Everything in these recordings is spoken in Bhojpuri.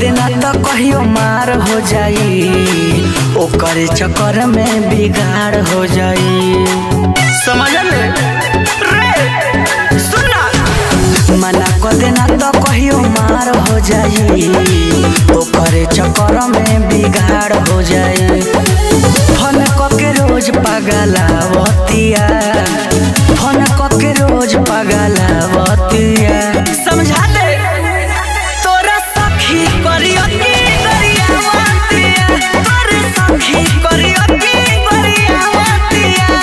देना तो कहियो मार हो जाई ओकर चक्कर में बिगाड़ हो जाई समझ ले रे सुना मना कर देना तो कहियो मार हो जाई ओकर चक्कर में बिगाड़ हो जाई फन के रोज पगलावतिया फन के रोज पगलावतिया समझा दे तोरा सखी करियो की गरियावतिया तोरे सखी करियो की गरियावतिया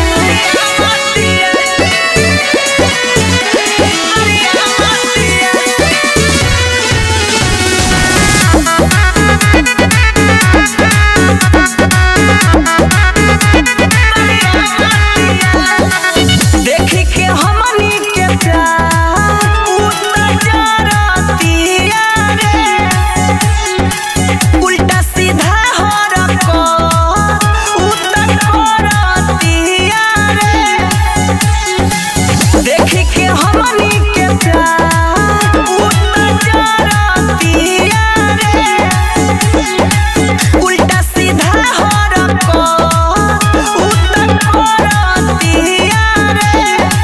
देखी के हमनी के प्यार उतर जरतिया रे उल्टा सीधा हो रखो उतर करतिया रे देखी के हमनी के प्यार उतर जरतिया रे उल्टा सीधा हो रखो उतर करतिया रे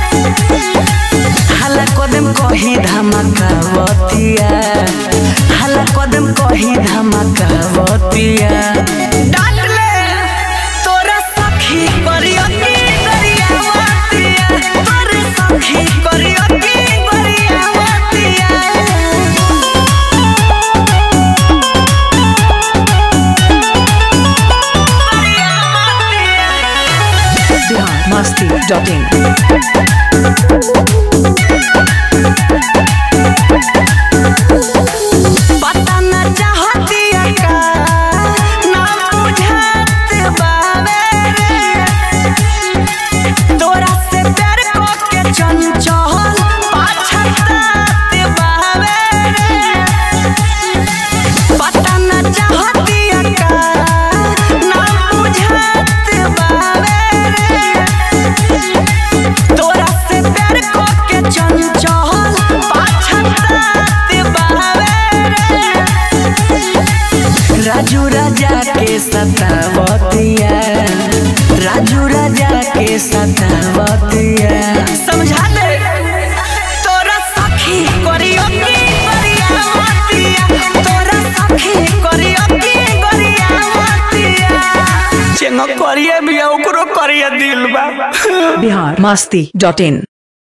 हला कदम कही धमकावतिया हला कदम कही धमकावतिया डांट ले तोरा सखी करियो की गरियावतिया तोरे सखी करियो की गरियावतिया बिहार मस्ती डॉट इन पता न चाहतिया का ना बुझात बावे रे तोरा से प्यार को के चंचल पाछतात बावे रे पता न चाहतिया का ना बुझात बावे रे तोरा से प्यार को के चंचल पाछतात बावे रे राजू राजा के सतावतिया राजू राजा के सतावतिया समझा दे तोरा सखी करियो की गरियावतिया तोरा सखी करियो की गरियावतिया चेंगो करिए भी ओकरो करिए दिल बा बिहार मस्ती डॉट इन